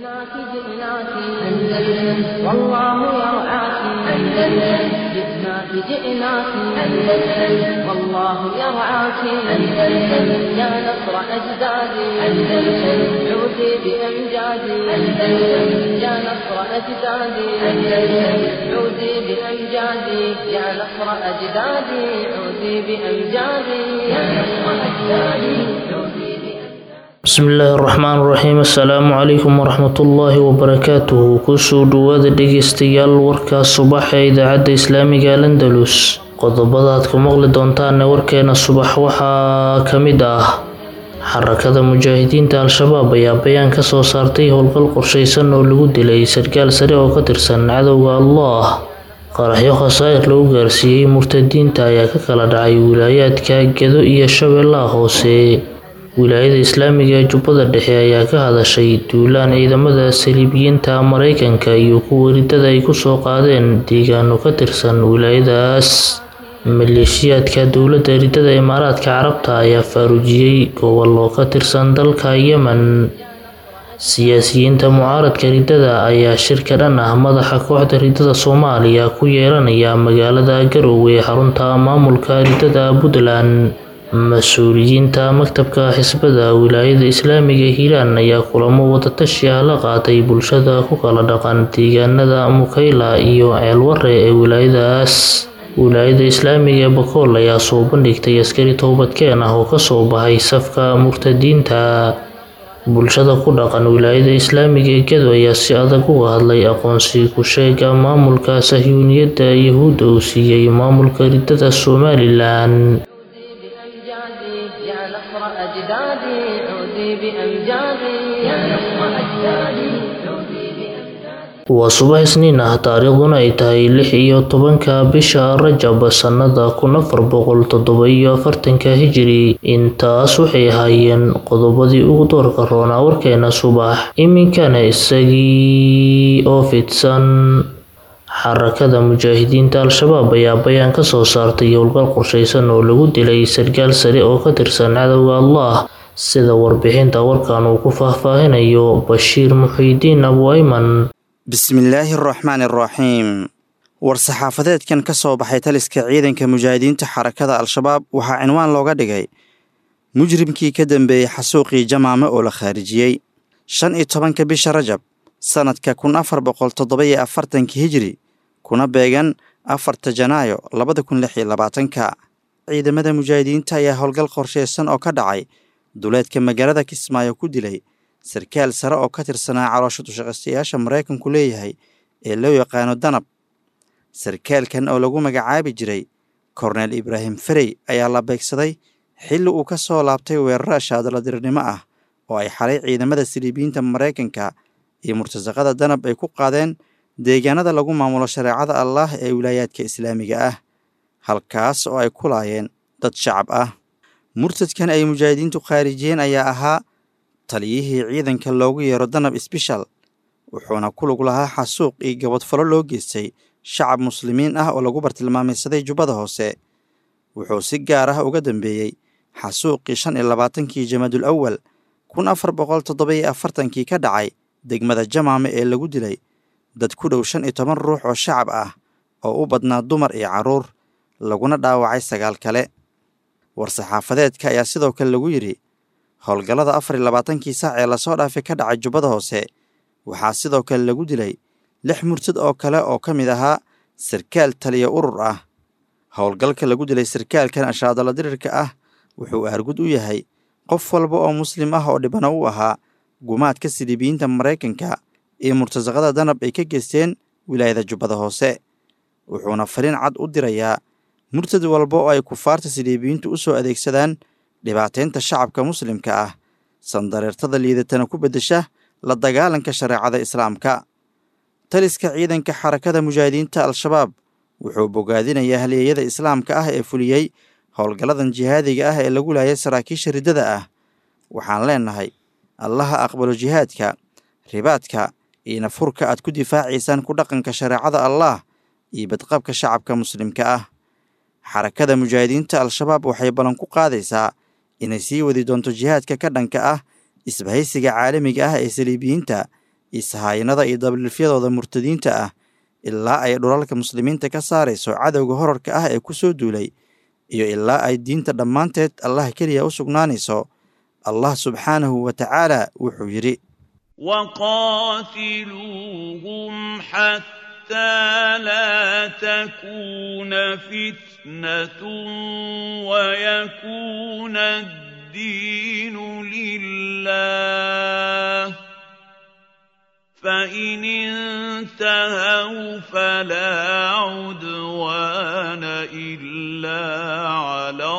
جئناك جئناك أندلس والله يرعاك أندلس جئناك جئناك أندلس والله يرعاك أندلس يا نصر أجدادي أندلس عودي بأمجادي أندلس يا نصر أجدادي أندلس عودي بأمجادي يا نصر أجدادي عودي بأمجادي يا نصر أجدادي عودي بأمجادي bismillaahi raxmaan raxiim assalaamu calaykum waraxmatullaahi wabarakaatuhu kusoo dhawaada dhegeystayaal warkaa subax ee idaacadda islaamiga landalus qodobada aad ku maqli doontaan warkeena subax waxaa ka mid ah xarakada mujaahidiinta al-shabaab ayaa bayaan ka soo saartay howlgal qorshaysan oo lagu dilay sarkaal sare oo ka tirsan cadowga allah qaraxyo khasaa'ir lagu gaarsiiyey murtadiinta ayaa ka kala dhacay wilaayaadka gedo iyo shabeellaha hoose wilaayada islaamiga ee jubbada dhexe ayaa ka hadashay duulaan ciidamada saliibiyiinta maraykanka iyo kuwa ridada ay kusoo qaadeen deegaano ka tirsan wilaayadaas maleeshiyaadka dowladda ridada imaaraadka carabta ayaa faarujiyey gobollo ka tirsan dalka yemen siyaasiyiinta mucaaradka ridada ayaa shirka dhan ah madaxa kooxda ridada soomaaliya ku yeelanaya magaalada garowe ee xarunta maamulka ridada puntland mas-uuliyiinta maktabka xisbada wilaayada islaamiga hiiraan ayaa kulamo wadatashi ah la qaatay bulshada ku kala dhaqan deegaanada mukayla iyo ceelware ee wilaayadaas wilaayada islaamiga ee bakool ayaa soo bandhigtay askari toobadkeen ah oo kasoo baxay safka murtadiinta bulshada ku dhaqan wilaayada islaamiga ee gedo ayaa si adag uga hadlay aqoonsi ku sheega maamulka sahyuuniyadda yahuudda uu siiyey maamulka ridada somalilan بأمجادي يا نصر أجدادي عودي بأمجادي يا نصر أجدادي عودي بأمجادي waa subax isniin ah taariikhduna ay tahay lix iyo tobanka bisha rajab sannada kun afar boqol toddoba iyo afartanka hijiri intaas waxay ahaayeen qodobadii ugu doorka roonaa warkeena subax iminkana isagii oo fidsan xarakada mujaahidiinta al-shabaab ayaa bayaan ka soo saartay howlgal qorshaysan oo lagu dilay sarkaal sare oo ka tirsan cadowga allah sida warbixinta warkan uu ku faahfaahinayo bashiir muxiidiin abu ayman bismillaahi araxmaan araxiim war-saxaafadeedkan ka soo baxay taliska ciidanka mujaahidiinta xarakada al-shabaab waxaa cinwaan looga dhigay mujrimkii ka dambeeyey xasuuqii jamaame oo la khaarijiyey shan iyo tobanka bisha rajab sannadka kun afar boqol toddoba iyo afartanka hijiri kuna beegan afarta janaayo labada kun lix iyo labaatanka ciidamada mujaahidiinta ayaa howlgal qorshaysan oo ka dhacay duleedka magaalada kismaayo ku dilay sarkaal sare oo ka tirsanaa caloosha dushaqaystayaasha maraykanku leeyahay ee loo yaqaano danab sarkaalkan oo lagu magacaabi jiray korneel ibraahim ferey ayaa la beegsaday xilli uu ka soo laabtay weeraro shaadaladirnimo ah oo ay xalay ciidamada siliibiyiinta maraykanka iyo murtasaqada danab ay ku qaadeen deegaanada lagu maamulo shareecada allaah ee wilaayaadka islaamiga ah halkaas oo ay ku laayeen dad shacab ah murtadkan ay mujaahidiintu khaarijiyeen ayaa ahaa taliyihii ciidanka loogu yeero danab sbeshal wuxuuna ku lug lahaa xasuuq iyo gabadfalo loo geystay shacab muslimiin ah oo lagu bartilmaamaysaday jubbada hoose wuxuu si gaar ah uga dambeeyey xasuuqii shan iyo labaatankii jamaadul awal kun afar boqol toddoba iyo afartankii ka dhacay degmada jamaame ee lagu dilay dad ku dhow shan iyo toban ruux oo shacab ah oo u badnaa dumar iyo carruur laguna dhaawacay sagaal kale war-saxaafadeedka ayaa sidoo kale lagu yidhi howlgallada afar iyo labaatankii saac ee lasoo dhaafay ka dhacay jubbada hoose waxaa sidoo kale lagu dilay lix murtad oo kale oo ka mid ahaa sarkaal taliya urur ah howlgalka lagu dilay sarkaalkan ashaadala dirirka ah wuxuu aargud u yahay qof walba oo muslim ah oo dhibano u ahaa gumaadka siliibiyiinta maraykanka iyo murtasaqada danab ay ka geysteen wilaayada jubbada hoose wuxuuna fariin cad u dirayaa murtad walba oo ay kufaarta siliibiyiintu u soo adeegsadaan dhibaateynta shacabka muslimka ah sandareertada liidatana ku beddesha la dagaalanka shareecada islaamka taliska ciidanka xarakada mujaahidiinta al-shabaab wuxuu bogaadinayaa halyeeyada islaamka ah ee fuliyey howlgalladan jihaadiga ah ee lagu laayay saraakiisha riddada ah waxaan leennahay allaha aqbalo jihaadka ribaadka iyo nafurka aad ku difaacaysaan ku dhaqanka shareecada allaah iyo badqabka shacabka muslimka ah xarakada mujaahidiinta al-shabaab waxay ballan ku qaadaysaa inay sii wadi doonto jihaadka ka dhanka ah isbahaysiga caalamiga ah ee saliibiyiinta isahaayinada iyo dabliifyadooda murtadiinta ah ilaa ay dhulalka muslimiinta ka saarayso cadowga horarka ah ee ku soo duulay iyo ilaa ay diinta dhammaanteed allah keliya u sugnaanayso allah subxaanahu wa tacaala wuxuu yidhi وقاتلوهم حتى لا تكون فتنة ويكون الدين لله فإن انتهوا فلا عدوان إلا على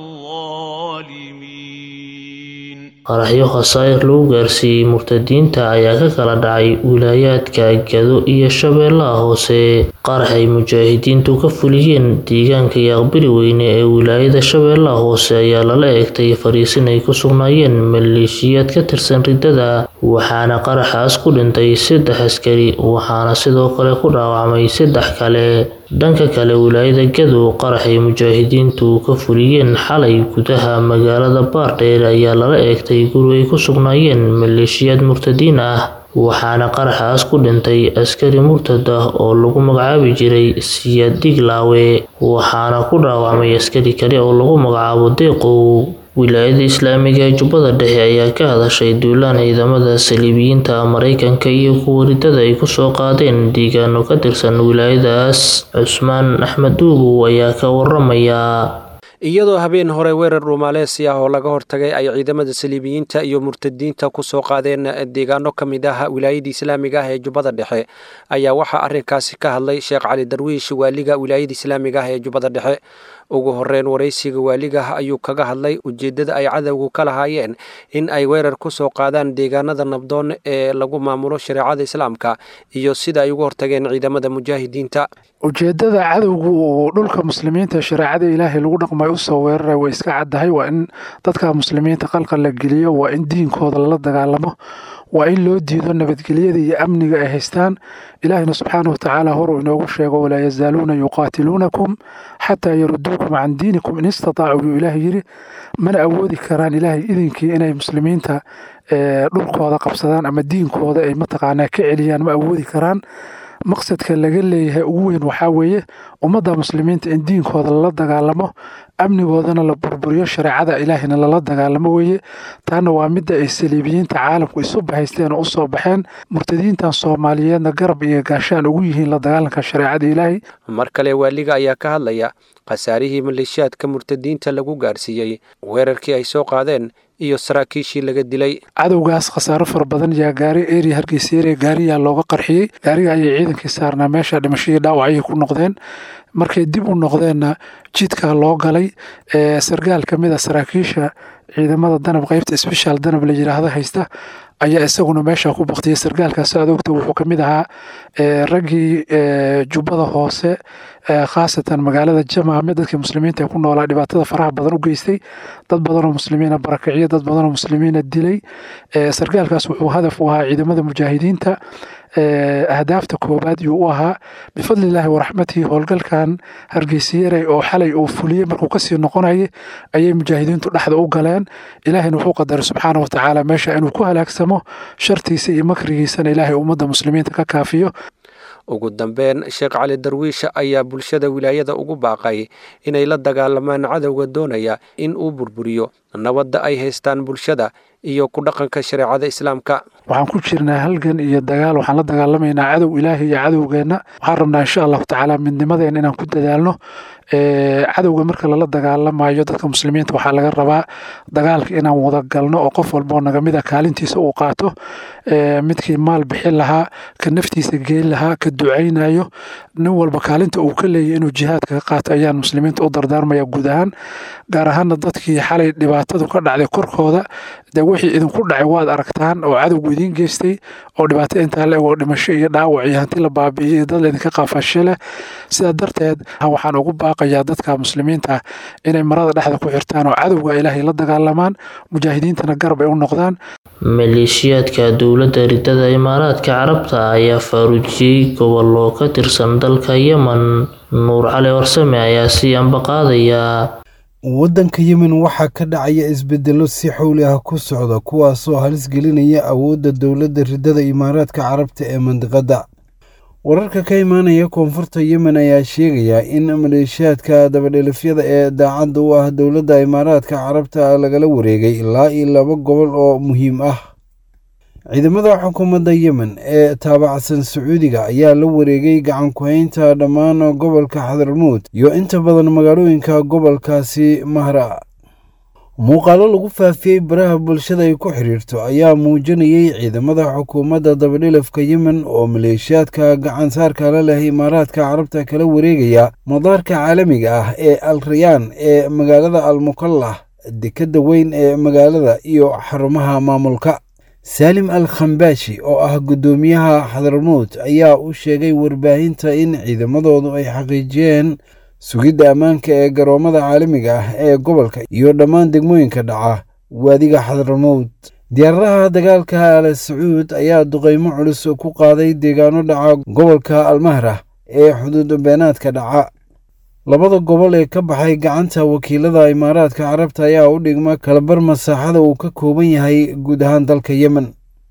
الظالمين qaraxyo khasaa'ir lagu gaarsiiyey murtadiinta ayaa ka kala dhacay wilaayaadka gado iyo shabeellaha hoose qarax ay mujaahidiintu ka fuliyeen deegaanka yaaqbiri weyne ee wilaayada shabeellaha hoose ayaa lala eegtay fariisin ay ku sugnaayeen maleeshiyaad ka tirsan riddada waxaana qaraxaas ku dhintay saddex askari waxaana sidoo kale ku dhaawacmay saddex kale dhanka kale wilaayada gado qarax ay mujaahidiintu ka fuliyeen xalay gudaha magaalada baardheer ayaa lala eegtay guri ay ku sugnaayeen maleeshiyaad murtadiin ah waxaana qaraxaas ku dhintay askari murtad ah oo lagu magacaabi jiray siyaad diglaawe waxaana ku dhaawacmay askari kale oo lagu magacaabo deeqow wilaayada islaamiga ee jubbada dhexe ayaa ka hadashay duulaan ciidamada saliibiyiinta maraykanka iyo kuwa riddada ay kusoo qaadeen deegaano ka tirsan wilaayadaas cusmaan axmed duubow ayaa ka waramaya iyadoo habeen hore weerar dhuumaaleesi ah oo laga hortagay ay ciidamada saliibiyiinta iyo murtadiinta ku soo qaadeen deegaano ka mid ah wilaayada islaamiga ah ee jubbada dhexe ayaa waxaa arrinkaasi ka hadlay sheekh cali darwiish waaliga wilaayada islaamiga ah ee jubbada dhexe ugu horeyn waraysiga waaligaah ayuu kaga hadlay ujeeddada ay cadowgu ka lahaayeen in ay weerar ku soo qaadaan deegaanada nabdoon ee lagu maamulo shareecada islaamka iyo sida ay uga hortageen ciidamada mujaahidiinta ujeeddada cadowgu uu dhulka muslimiinta shareecada ilaahay lagu dhaqmay u soo weeraray way iska caddahay waa in dadka muslimiinta qalqal la geliyo waa in diinkooda lala dagaalamo waa in loo diido nabadgelyada iyo amniga ay haystaan ilaahina subxaana wa tacaala horuu inoogu sheego walaa yazaaluuna yuqaatiluunakum xataa yaruduukum can diinikum in istataacu yuu ilaah yidhi mana awoodi karaan ilaahay idinkii inay muslimiinta dhulkooda qabsadaan ama diinkooda ay mataqaanaa ka celiyaan ma awoodi karaan maqsadka laga leeyahay ugu weyn waxaa weeye ummadda muslimiinta in diinkooda lala dagaalamo amnigoodana la burburiyo shareecada ilaahina lala dagaalamo weeye taana waa midda ay saliibiyiinta caalamku isu bahaysteen oo usoo baxeen murtadiintan soomaaliyeedna garab iyo gaashaan ugu yihiin la dagaalanka shareecada ilaahay mar kale waaliga ayaa ka hadlaya khasaarihii maleeshiyaadka murtadiinta lagu gaarsiiyey weerarkii ay soo qaadeen iyo saraakiishii laga dilay cadowgaas khasaaro fara badan yaa gaari eriya hargeysa eriya gaariyaa looga qarxiyey gaariga ayay ciidankii saarnaa meesha dhimashadii dhaawac ayay ku noqdeen markay dib u noqdeenna jidkaa loo galay sargaal ka mid a saraakiisha ciidamada danab qeybta sbeshaal danab la yidhaahdo haysta ayaa isaguna meesha ku baktiyay sargaalkaas aad ogta wuxuu ka mid ahaa raggii jubbada hoose khaasatan magaalada jamaame dadkii muslimiinta ee ku noolaa dhibaatada faraha badan u geystay dad badanoo muslimiina barakiciya dad badanoo muslimiina dilay sargaalkaas wuxuu hadaf u ahaa ciidamada mujaahidiinta ahdaafta koobaad yuu u ahaa bifadlilaahi waraxmatihi howlgalkan hargeysiyarey oo xalay uu fuliyey markuu kasii noqonayay ayay mujaahidiintu dhexda u galeen ilaahayna wuxuu qadaray subxaana wa tacaala meesha inuu ku halaagsamo shartiisa iyo makrigiisana ilaahay ummadda muslimiinta ka kaafiyo ugu dambeyn sheekh cali darwiish ayaa bulshada wilaayada ugu baaqay inay la dagaalamaan cadowga doonaya in uu burburiyo nabadda ay haystaan bulshada iyo ku dhaqanka shareecada islaamka waxaan ku jirnaa halgan iyo dagaal waxaan la dagaalamaynaa cadow ilaahay iyo cadowgeenna waxaan rabnaa insha allahu tacaala midnimadeena inaan ku dadaalno cadowga marka lala dagaalamayo dadka muslimiinta waxaa laga rabaa dagaalka inaan wada galno oo qof walboo nagamid a kaalintiisa uu qaato midkii maal bixin lahaa ka naftiisa geyn lahaa ka ducaynayo nin walba kaalinta uu ka leeyahy inuu jihaadka ka qaato ayaan muslimiinta u dardaarmaya guud ahaan gaar ahaana dadkii xalay dhibaatadu ka dhacday korkooda dee wixii idinku dhacay waad aragtaan oo cadowgu idiin geystay oo dhibaato intaa le oo dhimasho iyo dhaawac iyo hanti la baabi'iyey iyo dad laydinka qaafashe leh sidaa darteed waxaan ugu baaqayaa dadka muslimiinta inay marada dhexda ku xirtaan oo cadowga ilaahay la dagaalamaan mujaahidiintana garab ay u noqdaan maleeshiyaadka dowladda ridada imaaraadka carabta ayaa faaruujiyey gobollo ka tirsan dalka yemen nuur cali warsame ayaa sii ambaqaadaya waddanka yemen waxaa ka dhacaya isbeddello si xowli ah ku socda kuwaasoo halis gelinaya awoodda dowladda riddada imaaraadka carabta ee mandiqadda wararka ka imaanaya koonfurta yemen ayaa sheegaya in maleeshiyaadka dabadhelifyada ee daacadda u ah dowladda imaaraadka carabta lagala wareegay ilaa iyo laba gobol oo muhiim ah ciidamada xukuumadda yemen ee taabacsan sacuudiga ayaa la wareegay gacan ku-haynta dhammaan gobolka xadarmuud iyo inta badan magaalooyinka gobolkaasi mahra muuqaalo lagu faafiyey baraha bulshada ay ku xidhiirto ayaa muujinayay ciidamada xukuumadda dabadhilafka yemen oo maleeshiyaadka gacan saarka la leh imaaraadka carabta kala wareegaya madaarka caalamiga ah ee al rayaan ee magaalada al mukallah dekedda weyn ee magaalada iyo xarumaha maamulka saalim al khambaashi oo ah guddoomiyaha xadarmuud ayaa u sheegay warbaahinta in ciidamadoodu ay xaqiijiyeen sugidda ammaanka ee garoomada caalamiga ah ee gobolka iyo dhammaan degmooyinka dhaca waadiga xadarmuud diyaaradaha dagaalka al sacuud ayaa duqaymo culus ku qaaday deegaano dhaca gobolka almahra ee xuduud beenaadka dhaca labada gobol ee ka baxay gacanta wakiilada imaaraadka carabta ayaa u dhigma kalabar masaaxada uu ka kooban yahay guud ahaan dalka yemen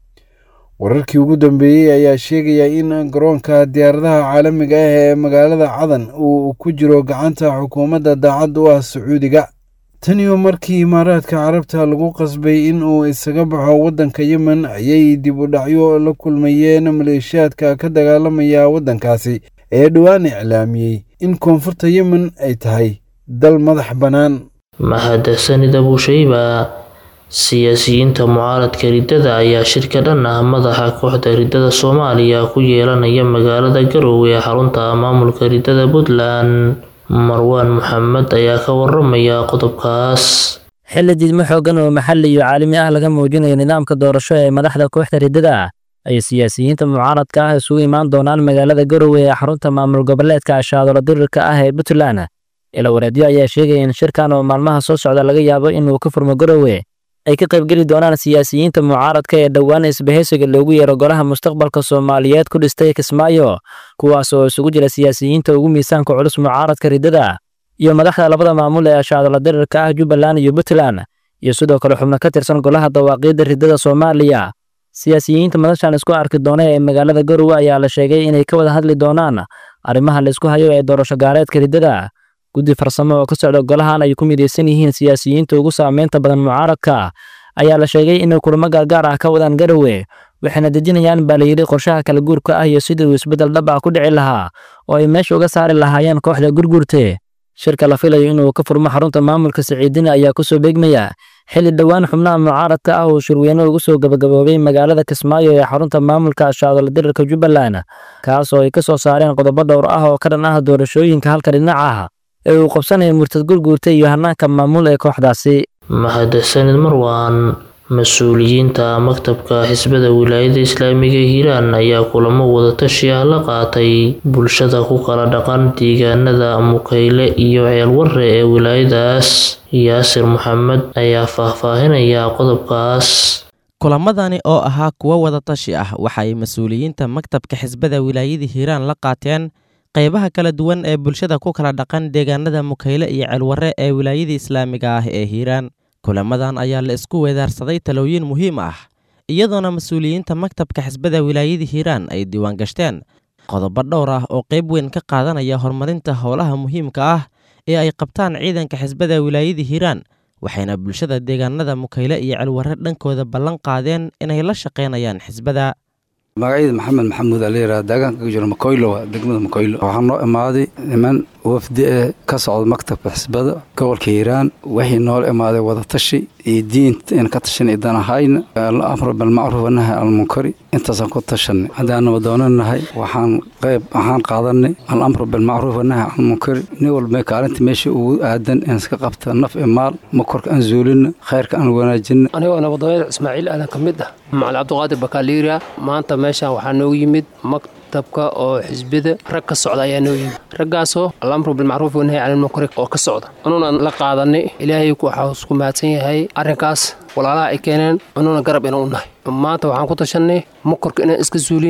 wararkii ugu dambeeyey ayaa sheegaya in garoonka diyaaradaha caalamiga ah ee magaalada cadan uu ku jiro gacanta xukuumadda daacad u ah sacuudiga taniyo markii imaaraadka carabta lagu qasbay in uu isaga baxo waddanka yemen ayay dib u dhacyo la kulmayeen maleeshiyaadka ka dagaalamaya waddankaasi ee dhowaan iclaamiyey in koonfurta yemen ay tahay dal madax bannaan mahadsanid abushayba siyaasiyiinta mucaaradka riddada ayaa shirka dhan ah madaxa kooxda riddada soomaaliya ku yeelanaya magaalada garowe ee xarunta maamulka riddada puntland marwaan maxamed ayaa ka waramaya qodobkaas xilli diidmo xooggan oo maxalli iyo caalami ah laga muujinayo nidaamka doorasho ee madaxda kooxda riddada ay siyaasiyiinta mucaaradka ah isugu imaan doonaan magaalada garowe ee xarunta maamul goboleedka ashaadolo dirirka ah ee puntland ila wareedyo ayaa sheegaya in shirkan oo maalmaha soo socda laga yaabo inuu ka furmo garowe ay ka qaybgeli doonaan siyaasiyiinta mucaaradka ee dhowaan isbahaysiga loogu yeero golaha mustaqbalka soomaaliyeed ku dhistay kismaayo kuwaas oo isugu jira siyaasiyiinta ugu miisaanka culus mucaaradka riddada iyo madaxda labada maamul ee ashaadolo dirirka ah jubbaland iyo puntland iyo sidoo kale xubno ka tirsan golaha dawaaqiidda riddada soomaaliya siyaasiyiinta madashan isku arki doona ee magaalada garowe ayaa la sheegay inay ka wada hadli doonaan arrimaha laysku hayo ee doorasho gaareedka riddada guddi farsamo oo ka socda golahan ay ku midaysan yihiin siyaasiyiinta ugu saameynta badan mucaaradka ayaa la sheegay inay kulamo gaargaar ah ka wadaan garowe waxayna dejinayaan baa layidhi qorshaha kala guurka ah iyo sidii uu isbeddel dhab ah ku dhici lahaa oo ay meesha uga saari lahaayeen kooxda gurgurte shirka la filayo inuu ka furmo xarunta maamulka siciidina ayaa ku soo beegmaya xilli dhowaan xubnaha mucaaradka ah uu shirweyne ugu soo gabagaboobay magaalada kismaayo ee xarunta maamulka ashaadolo dirirka jubbaland kaas oo ay ka soo saareen qodobo dhowr ah oo ka dhan ah doorashooyinka halka dhinac ah ee uu qabsanaya murtad gurguurta iyo hanaanka maamul ee kooxdaasi mahadsanid marwaan mas-uuliyiinta maktabka xisbada wilaayada islaamiga ee hiiraan ayaa kulamo wadatashi ah la qaatay bulshada ku kala dhaqan deegaanada mukayle iyo ceelwarre ee wilaayadaas yaasir maxamed ayaa faahfaahinaya qodobkaas kulamadani oo ahaa kuwo wadatashi ah waxay mas-uuliyiinta maktabka xisbada wilaayada hiiraan la qaateen qaybaha kala duwan ee bulshada ku kala dhaqan deegaanada mukayle iyo ceelwarre ee wilaayada islaamiga ah ee hiiraan kulamadan ayaa la isku weedaarsaday talooyin muhiim ah iyadoona mas-uuliyiinta maktabka xisbada wilaayada hiiraan ay diiwaan gashteen qodobo dhowr ah oo qayb weyn ka qaadanaya horumarinta howlaha muhiimka ah ee ay qabtaan ciidanka xisbada wilaayada hiiraan waxayna bulshada deegaanada mukayle iyo celwarre dhankooda ballan qaadeen inay la shaqaynayaan xisbada magacayda maxamed maxamuud ala yidhaha deegaanka ka jiro makoylo waa degmada makoylo waxaa noo imaaday niman wafdi ee ka socda maktabka xisbada gobolka hiiraan waxay noola imaaday wadatashi iyo diinta in ka tashan idan ahayna alamru bilmacruuf wanahy almunkari intaasaan ku tashanay haddaanaba doonanahay waxaan qayb waxaan qaadanay alamru bilmacruuf wanahy almunkari nin walba kaalinta meesha ugu aadan in iska qabta naf i maal makorka aan zuulina khayrka aan wanaajina anigoo nabadooyada ismaaciil aadan ka mid ah macali cabdiqaadir bakaliira maanta meeshaan waxaa noogu yimid maktabka oo xisbida rag ka socda ayaa noo yimid raggaasoo alamru bilmacruuf wanahy canilmunkari oo ka socda inuuna la qaadanay ilaahay waxaa isku mahadsan yahay arrinkaas walaalaha ay keeneen inuuna garab ina u nahay maanta waxaan ku tashanay makorka inaan iska suulinna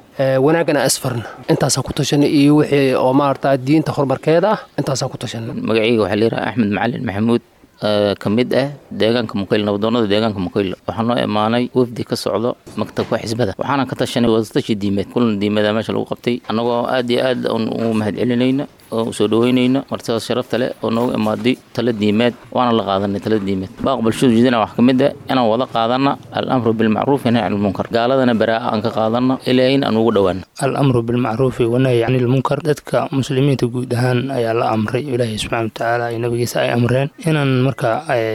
wanaagana asfarna intaasaan ku tashanay iyo wixii oo maarata diinta horumarkeeda ah intaasaan ku tashanay magacayga waxaa layidhaha axmed macalin maxamuud ka mid ah deegaanka muqayl nabadoonada deegaanka muqayl waxaa noo imaanay wafdi ka socdo maktabka xisbada waxaana ka tashanay wadatashi diimeed kulan diimeeda meesha lagu qabtay annagoo aad iyo aad ugu mahad celinayna oo usoo dhaweynayna martidaas sharafta leh oo noogu imaaday tala diimeed waana la qaadanay tala diimeed baaq bulshadu jeedina wax ka mid ah inaan wada qaadana alamru bilmacruufi nahy can ilmunkar gaaladana baraa'a aan ka qaadana ilaahin aan ugu dhowaana alamru bilmacruufi wanahyi can ilmunkar dadka muslimiinta guud ahaan ayaa la amray ilaahay subxaana watacaala iyo nabigiisa ay amreen inaan marka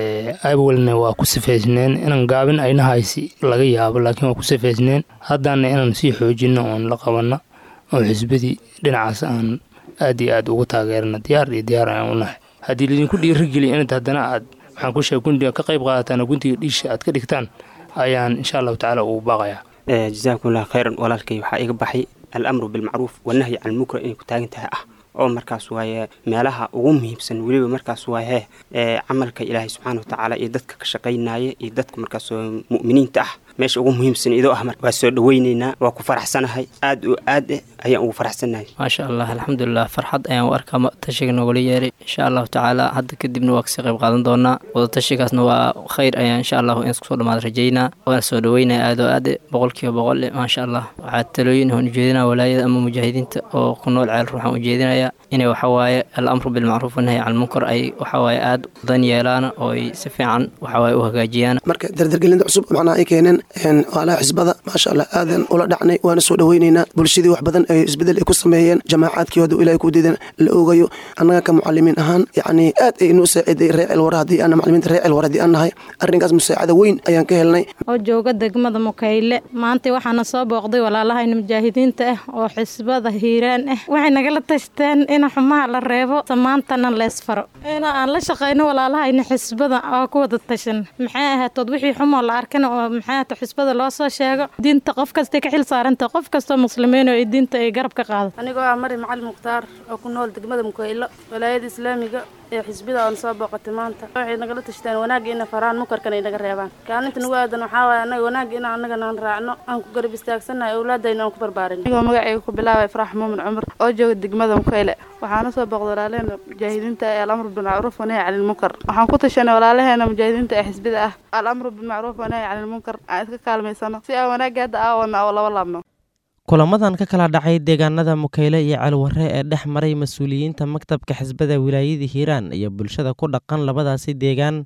awalna waa ku sifaysneen inaan gaabin aynahaysi laga yaabo laakiin waa ku sifaysneen haddana inaan sii xoojino oon la qabana oo xisbadii dhinacaas aan aad iyo aad ugu taageerna diyaar iyo diyaar ayaan u nahay haddii laydinku dhiirigeliya inad haddana aad waxaan ku sheegay gundiga ka qayb qaadataan oo gundiga dhiisha aad ka dhigtaan ayaan insha allahu tacaala ugu baaqayaa jasaakumullah khayran walaalkay waxaa iga baxay alamru bilmacruuf wanahyi can ilmunkar inay ku taagan tahay ah oo markaas waaye meelaha ugu muhiimsan weliba markaas waaye ee camalka ilaahay subxaana watacaala iyo dadka ka shaqaynaya iyo dadka markaas mu'miniinta ah meesha ugu muhiimsan idoo ah waa soo dhaweyneynaa waa ku faraxsanahay aad oo aad eh ayaan ugu faraxsanahay maasha allah alxamdulilah farxad ayaan u arkaa tashiga noogala yeeray insha allahu tacaala hadda kadibna waa kasii qayb qaadan doonaa wadatashigaasna waa khayr ayaan insha allahu in iskusoo dhamaad rajaynaa waana soo dhaweynaya aad oo aad boqolkiiba boqol maasha allah waxaa talooyin aan ujeedinaa walaayada ama mujaahidiinta oo ku nool ceel ruuxaan ujeedinaya inay waxawaaye alamru bilmacruuf wanahyi can lmunkar ay waxawaaye aad dan yeelaan oo ay si fiican waxawaaye u hagaajiyaan marka dardargelinta cusub macnaha ay keeneen walaha xisbada maasha allah aadan ula dhacnay waana soo dhaweyneynaa bulshadii wax badan ay isbedel ay ku sameeyeen jamaacadkii hadu ilahay ku diidan la ogayo annaga ka mucalimiin ahaan yacni aad ay noo saaciday reer cilwara haddii aan macalimiinta reer cilwara haddii aan nahay arrinkaas musaacada weyn ayaan ka helnay oo jooga degmada mukayle maanta waxaana soo booqday walaalahayna mujaahidiinta ah oo xisbada hiiraan ah waxay nagala tashteen in xumaha la reebo samaantana leesfaro in aan la shaqayno walaalahayna xisbada oo ku wada tashan maxay ahaatood wixii xumoo la arkana oo maxay ahaato xisbada loo soo sheego diinta qof kastay ka xil saaranta qof kastoo muslimiin oo diinta ay garab ka qaado anigoo ah mari macalin mukhtaar oo ku nool degmada mukaylo walaayada islaamiga ee xisbida oon soo booqatay maanta waxay nagala tashteen wanaagga ina faraan mukarkana ay naga reebaan kaalinta nagu aadan waxaa waaye anaga wanaagga in annagana aan raacno aan ku garab istaagsannahay awlaadayna aan ku barbaarin anigoo magacayga ku bilaabay farax muumin cumar oo jooga degmada mukayle waxaana soo booqday walaalaheena mujaahidiinta ee alamru bilmacruuf wanahy cani lmunkar waxaan ku tashanay walaalaheena mujaahidiinta ee xisbida ah alamru bilmacruuf wanahy cani lmunkar aan iska kaalmaysano si aan wanaagga hadda aawadna oo laba laabno kulamadan ka kala dhacay deegaanada mukayle iyo calwarre ee dhex maray mas-uuliyiinta maktabka xisbada wilaayada hiiraan iyo bulshada ku dhaqan labadaasi deegaan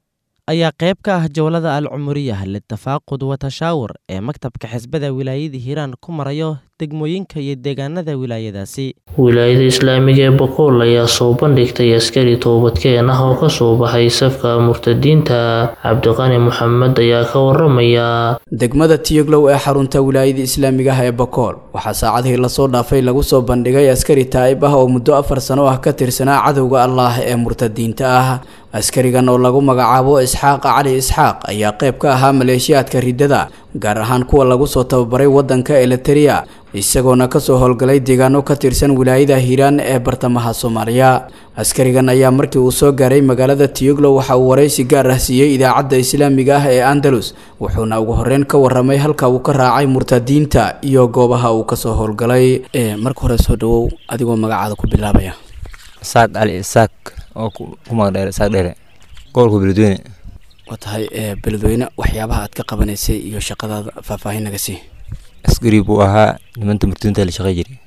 ayaa qayb ka ah jowlada al cumuriyah litafaaqud wa tashaawur ee maktabka xisbada wilaayada hiiraan ku marayo degmooyinka iyo deegaanada wilaayadaasi wilaayada islaamiga ee boqool ayaa soo bandhigtay askari toobadkeen ah oo ka soo baxay safka murtadiinta cabdiqani maxamed ayaa ka waramaya degmada tiyoglow ee xarunta wilaayada islaamiga ah ee bokool waxaa saacadihii lasoo dhaafay lagu soo bandhigay askari taa'ib ah oo muddo afar sano ah ka tirsanaa cadowga allaah ee murtadiinta ah askarigan oo lagu magacaabo isxaaq cali isxaaq ayaa qayb ka ahaa maleeshiyaadka riddada gaar ahaan kuwa lagu soo tababaray waddanka eliteria isagoona kasoo howlgalay deegaano ka tirsan wilaayada hiiraan ee bartamaha soomaaliya askarigan ayaa markii uu soo gaaray magaalada tiyoglo waxa uu waraysi gaar ah siiyey idaacadda islaamiga ah ee andalus wuxuuna ugu horeyn ka waramay halka uu ka raacay murtadiinta iyo goobaha uu kasoo howlgalay marka hore soo dhawow adigoo magacaada ku bilaabaya isaaq cali isaaq oo ku magdheer isaaq dheere gobolka beledweyne waa tahay beledweyne waxyaabaha aad ka qabanaysay iyo shaqadaada faahfaahin naga sii askari buu ahaa nimanta murtadiinta la shaqey jiray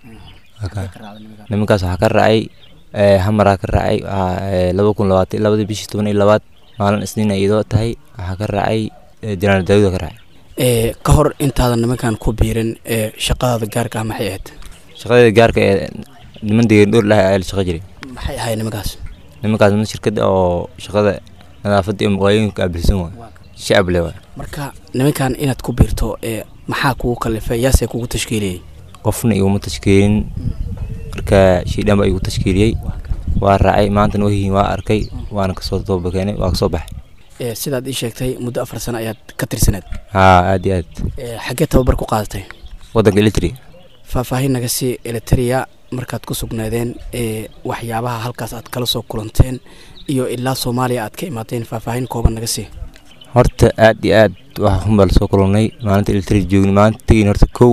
nimankaas waxaa ka raacay hamaraa ka raacay laba kun labaatan labadii bishii toban iyo labaad maalin isniin iyadoo tahay waxaa ka raacay janaal daawuda ka raacay ka hor intaadan nimankan ku biirin shaqadaada gaarka ah maxay ahayd shaqadeeda gaarka ee niman deegan dhowr lahay ayaa la shaqey jiray maxay ahayd nimankaas nimankaas niman shirkada oo shaqada nadaafadda iyo muqaayooyinka aabilsan waay shacab le waay marka nimankan inaad ku biirto maxaa kugu kalifay yaasee kugu tashkiiliyey qofna iguma tashkiilin marka shiidhan baa igu tashkiiliyey waa raacay maantana wahiin waa arkay waana kasoo toobakeenay waa kasoo baxay sidaad ii sheegtay muddo afar sano ayaad ka tirsaneed haa aad iyo aad xaggee tababar ku qaadatay waddanka elitri faahfaahin naga sii eliteria markaad ku sugnaadeen waxyaabaha halkaas aad kala soo kulanteen iyo ilaa soomaaliya aad ka imaateen faahfaahin kooban naga sii horta aad iyo aad waxaa xun baa lasoo kulannay maalinta elitri joogni maalinta tegin horta kow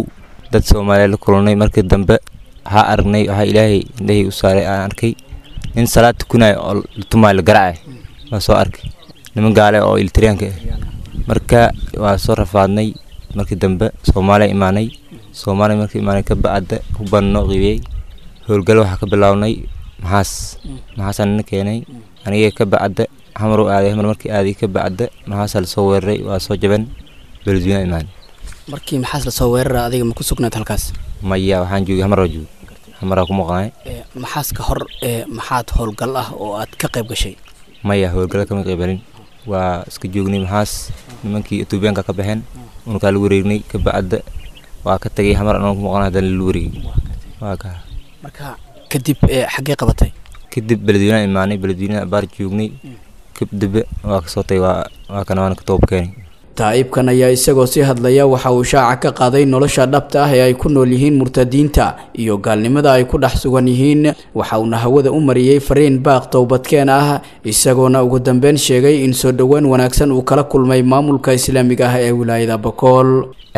dad soomaaliya la kulannay markii dambe waxaa aragnay waxaa ilaahay indhahii u saaray aan arkay nin salaad tukanaya oo tumaay la garacay waa soo arkay niman gaale oo iltiriyaanka ah marka waa soo rafaadnay markii dambe soomaaliya imaanay soomaaliya markii imaanay ka bacda hubaan noo qiibiyey howlgal waxaa ka bilownay maxaas maxaasaan nina keenay aniga ka bacda xamar u aaday xamar markii aaday ka bacda maxaasaa lasoo weeraray waa soo jaban beledweynaha imaanay markii maxaas lasoo weerara adiga ma ku sugnayd halkaas maya waxaan joogay xamar waa joogay xamaraa ku maqnaay maxaas ka hor ee maxaad howlgal ah oo aad ka qayb gashay maya howlgala kama qaybalin waa iska joognay maxaas nimankii etoobiyaanka ka baxeen unukaa la wareegnay ka bacda waa ka tagay xamar anoo ku maqnaa haddana la wareegay waa ka marka kadib xaggee qabatay kadib beledweynaha imaanay beledweynaha abaar joognay kabdebe waa kasoo tagay waa waa kana waana ka toob keenay taa'ibkan ayaa isagoo sii hadlaya waxa uu shaaca ka qaaday nolosha dhabta ah ee ay ku nool yihiin murtadiinta iyo gaalnimada ay ku dhex sugan yihiin waxa uuna hawada u mariyey fariin baaq towbadkeen ah isagoona ugu dambeyn sheegay in soo dhoweyn wanaagsan uu kala kulmay maamulka islaamiga ah ee wilaayada bakool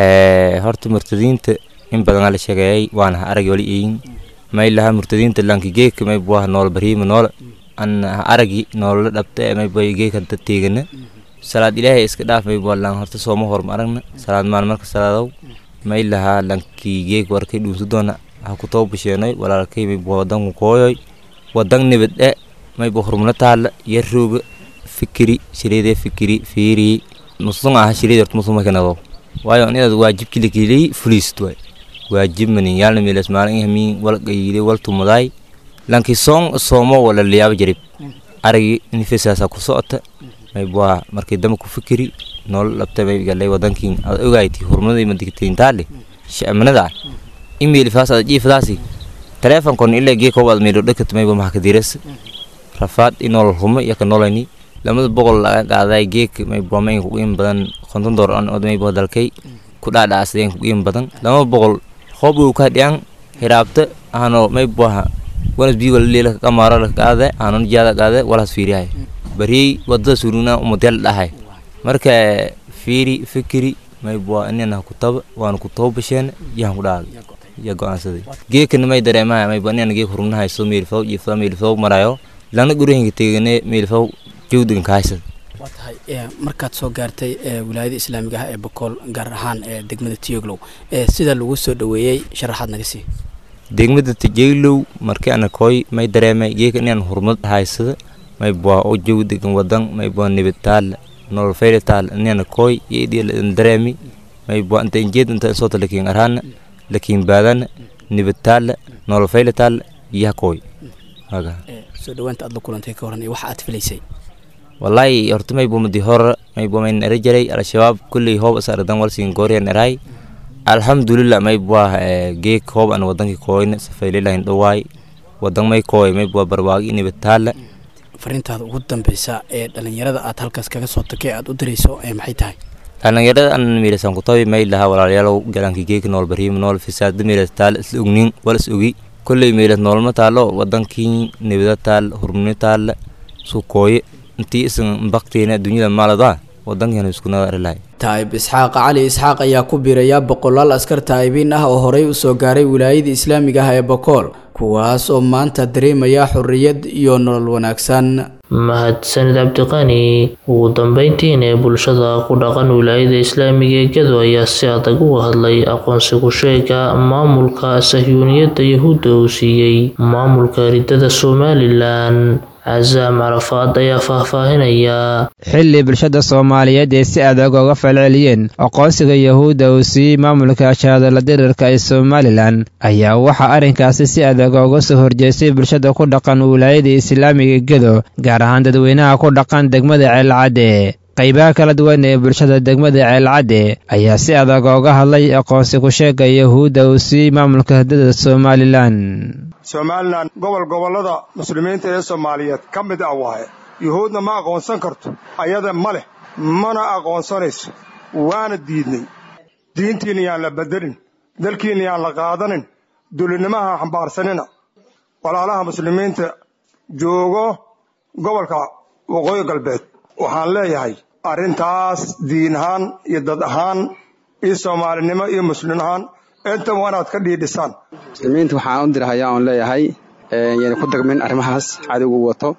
horta murtadiinta in badanaa la sheegeeyay waana ha arag wali eeyin may laha murtadiinta lanki geeka may buaha nool bariima nool an ha aragi noolala dhabta ee may buay geeka dad teegana salaad ilaahay iska dhaaf may bua lan horta sooma horma aragna salaad maan marka salaadow may lahaa lankii geeg warkay dhuunsu doona ha ku too basheenay walaalkay may bua wadanku kooyoy wadan nibad e may bua hurmuna taala yarrooga fikiri shireedee fikiri fiiri musun aha shireed horta musun makanado waayo inaad waajibkii lakiley fuliist waay waajib manin yaalna meelas maalin ihamiin wal qayile wal tumudaay lankii soon soomo wala liyaaba jarib aragi nifesaasa ku socota may bua markii dambe ku fikiri nolol dhabta may galay wadankiin aad ogayti hurmadii madigtayntaale shacmanada imeil faas aad jiifadaasi teleefonkon ilaa gee koob aad meydho dhakat mayba maxkadiras rafaad inool humo yaka nolayni lamada boqol laga qaaday geek may bua may kuqiim badan konton door an od may bua dalkay ku dhaadhaasadeen kuqiim badan lama boqol hoob uu ka dhiyaan hiraabta ahano may buaha wanas bii wala leela kamaara la qaade anon jaada qaade walas fiirihay bariyey wadada suruna umudel dhahay marka fiiri fikiri may bua inana ku taba waana ku toobasheen yahan ku dhaaday ya go'aansaday geekana may dareemaha may bua inana geek hurumnahay soo meelfaw jiifta meelfaw marayo lana gurihinka tegane meelfaw jawdigan kahaysad waa tahay markaad soo gaartay wilaayada islaamiga ah ee bokool gaar ahaan ee degmada tiyoglow sida lagu soo dhoweeyey sharaxaad naga sii degmada tijaylow markii ana kooy may dareemay geeka inaan hurmad haysada may bua oo jawdigan wadan may bua nibid taal nolol fayla taal inana kooy yedhiyan dareemi may bua inta injeed inta soota lakin arhana lakin baadana nibid taal nolol fayla taal yaha kooy haga soo dhawaanta aad la kulantay ka horan iyo waxa aad filaysay wallahi horta may bua madi hor may bua may nara jaray al-shabaab kulley hoob asaradan walsin gooryan eray alxamdulilah may bua geek hoob an wadankii kooyna safaylilahin dhawaay wadan may kooy may bua barwaagi nibid taala fariintaada ugu dambeysa ee dhalinyarada aad halkaas kaga soo takay aad u dirayso ee maxay tahay dhalinyarada an miirasan ku tabi may lahaa walaalayaalow galankii geeka nool bariima nool fisaada miiras taal isla ognin wal is ogi kolley miiras noolma taalo wadankii nibida taal hurmuni taala sukooye intii isan bakteena dunyada maaladaa wadankeena iskunada arilahay taa'ib isxaaq cali isxaaq ayaa ku biiraya boqolaal askar taa'ibiin ah oo horey u soo gaaray wilaayada islaamiga ah ee bokool kuwaas oo maanta dareemaya xorriyad iyo nolol wanaagsan mahadsanid cabdiqani ugu dambeyntiina ee bulshada ku dhaqan wilaayada islaamiga ee gedo ayaa si adag uga hadlay aqoonsigu sheega maamulka sahyuuniyadda yahuudda uu siiyey maamulka ridada somalilan casaam carafaad ayaa faahfaahinaya xilli bulshada soomaaliyeed ee si adag uga falceliyeen aqoonsiga yahuudda uu siiyey maamulka shahaadala dirirka ee somalilan ayaa waxaa arrinkaasi si adag uga soo horjeestay bulshada ku dhaqan wilaayada islaamiga gedo gaar ahaan dadweynaha ku dhaqan degmada ceelcadde qaybaha kala duwan ee bulshada degmada ceelcadde ayaa si adag uga hadlay aqoonsi ku sheega yahuudda uu siiyey maamulka hiddada somalilan somalilan gobol gobollada muslimiinta ee soomaaliyeed ka mid ah waaye yuhuudna ma aqoonsan karto ayada ma leh mana aqoonsanayso waana diidnay diintiinna yaan la beddelin dalkiinna yaan la qaadanin dulinimaha xambaarsanina walaalaha muslimiinta joogo gobolka waqooyi galbeed waxaan leeyahay arrintaas diin ahaan iyo dad ahaan iyo soomaalinimo iyo muslim ahaan intan waa inaad ka dhiidhisaan muslimiinta waxaan u dirahayaa oon leeyahay yana ku dagmin arrimahaas cadowgu wato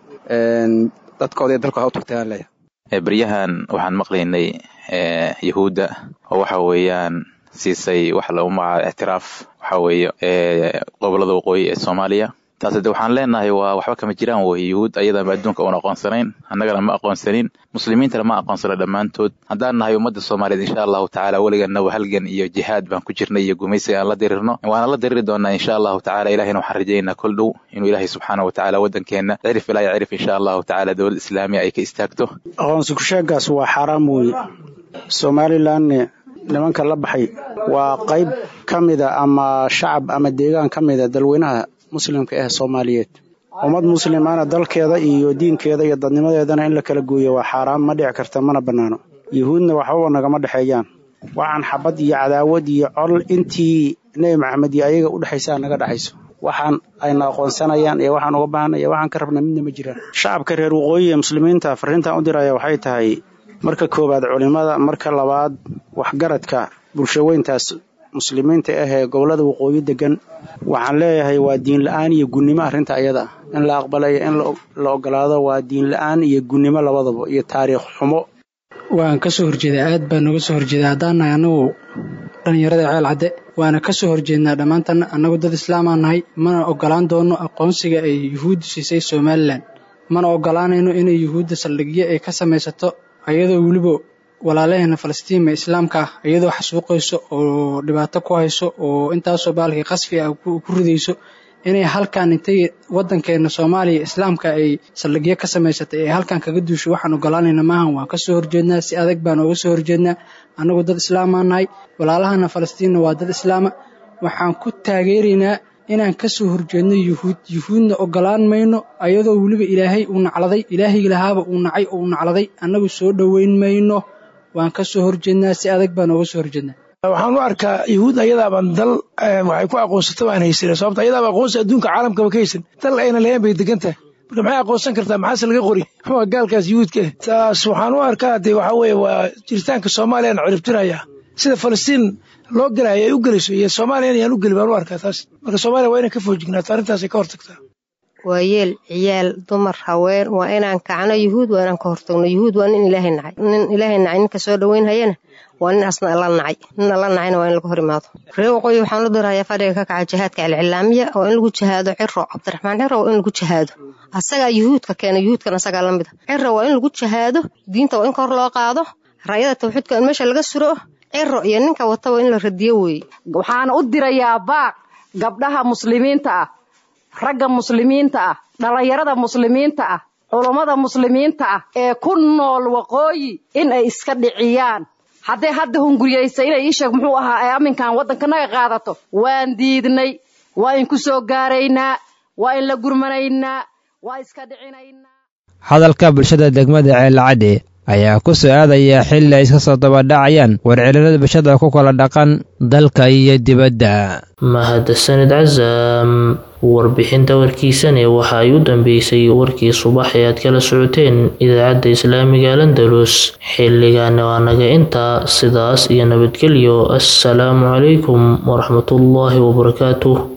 dadkooda iyo dalkooda u tugtaan leeyahay beryahan waxaan maqlaynay yahuudda oo waxa weeyaan siisay waxa lagu magacaabo ictiraaf waxa weeye gobolada waqooyi ee soomaaliya taas de waxaan leenahay waa waxba kama jiraan wey yuhuud ayadama adduunka uun aqoonsanayn annagana ma aqoonsanin muslimiintana ma aqoonsano dhammaantood haddaan nahay ummadda soomaaliyeed insha allahu tacaala weliganaba halgan iyo jihaad baan ku jirnay iyo gumaysi aan la dirirno waana la diriri doonaa insha allahu tacala ilahina waxaan rajaynaa kol dhow inuu ilaahay subxaana wa tacaala waddankeena cirif ilaa iyo cirif insha allahu tacaala dowlad islaamiya ay ka istaagto aqoonsi kusheegaas waa xaaraam weeye somalilanne nimanka la baxay waa qayb ka mida ama shacab ama deegaan ka mida dalweynaha muslimka ah soomaaliyeed ummad muslimana dalkeeda iyo diinkeeda iyo dadnimadeedana in la kala gooyo waa xaaraan ma dhici karta mana bannaano yuhuudna waxbaba nagama dhexeeyaan waxaan xabad iyo cadaawad iyo col intii nebi maxamed iyo ayaga u dhexaysaa naga dhexayso waxaan ayna aqoonsanayaan iyo waxaan uga baahanay iyo waxaan ka rabna midna ma jiraan shacabka reer waqooyi ee muslimiinta fariintan u diraya waxay tahay marka koowaad culimada marka labaad waxgaradka bulshaweyntaas muslimiinta ah ee gobolada waqooyi degan waxaan leeyahay waa diin la-aan iyo gunnimo arrinta ayada in la aqbalayo in la ogolaado waa diin la-aan iyo gunnimo labadaba iyo taariikh xumo waan ka soo horjeedaa aad baa nooga soo horjeeda haddaan nahay annagu dhallinyarada ceel cadde waana ka soo horjeednaa dhammaantan annagu dad islaamaa nahay mana ogolaan doono aqoonsiga ay yuhuuddu siisay somalilan mana ogolaanayno inay yuhuudda saldhigyo ay ka samaysato ayadoo weliba walaalaheena falastiin ee islaamka ah iyadoo xasuuqayso oo dhibaato ku hayso oo intaasoo baalkii qasfi ah ku ridayso inay halkan intay waddankeena soomaaliya islaamka ay saldhigyo ka samaysatay ee halkan kaga duusho waxaan ogolaanayna maahan waan ka soo horjeednaa si adag baan ooga soo horjeednaa annagu dad islaamaa nahay walaalahana falastiinna waa dad islaama waxaan ku taageeraynaa inaan ka soo horjeedno yuhuud yuhuudna ogolaan mayno ayadoo weliba ilaahay uu nacladay ilaahaygi lahaaba uu nacay oo uu nacladay annagu soo dhoweyn mayno waan ka soo horjeednaa si adag baan ooga soo horjeednaa waxaan u arkaa yuhuud ayadaaban dal waxay ku aqoonsata baan haysan sababta ayadaaba aqoonsi adduunka caalamkaba ka haysan dal ayna lahayn bay degan tahay marka maxay aqoonsan kartaa maxaase laga qori waa gaalkaas yuhuudka ah taas waxaan u arkaa dee waxaa weeye waa jiritaanka soomaaliya aan ciribtirayaa sida falastiin loo gelayo ay u gelayso iyo soomaaliya inayaan u geli baan u arkaa taas marka soomaaliya waa inay ka foojignaato arrintaasay ka hortagtaa waa yeel ciyaal dumar haween waa inaan kacno yuhuud waa inaan ka hortagno yuhuud waa nin ilaahay nacay nin ilaahay nacay ninka soo dhoweyn hayana waa nin asna alla nacay nin alla nacayna waa in laga hor imaado reer waqooyi waxaan u dirayaa fadhiga ka kaca jihaadka alcilaamiya oo in lagu jihaado ciro cabdiraxmaan ciro waa in lagu jihaado asagaa yuhuudka keena yuhuudkan asagaa la mid a ciro waa in lagu jihaado diinta waa in kor loo qaado raayada tawxiidka in meesha laga suro ciro iyo ninka wataba in la radiyo weeye waxaana u dirayaa baaq gabdhaha muslimiinta ah ragga muslimiinta ah dhallinyarada muslimiinta ah culummada muslimiinta ah ee ku nool waqooyi in ay iska dhiciyaan hadday hadda hunguriyaysa inay ii sheeg muxuu ahaa ee amminkan waddankanaga qaadato waan diidnay waa in ku soo gaaraynaa waa in la gurmanaynaa waa iska dhicinaynaa hadalka bulshada degmada ceelacadde ayaa ku soo aadaya xilli ay iska soo dabadhacayaan warcelilada bulshada ku kala dhaqan dalka iyo dibadda mahadsanid casaam warbixinta warkiisane waxa ay u dambeysay warkii subax ee aad kala socoteen idaacadda islaamiga landalus xilligaana waa naga intaa sidaas iyo nabadgelyo assalaamu calaykum waraxmatullaahi wabarakaatuh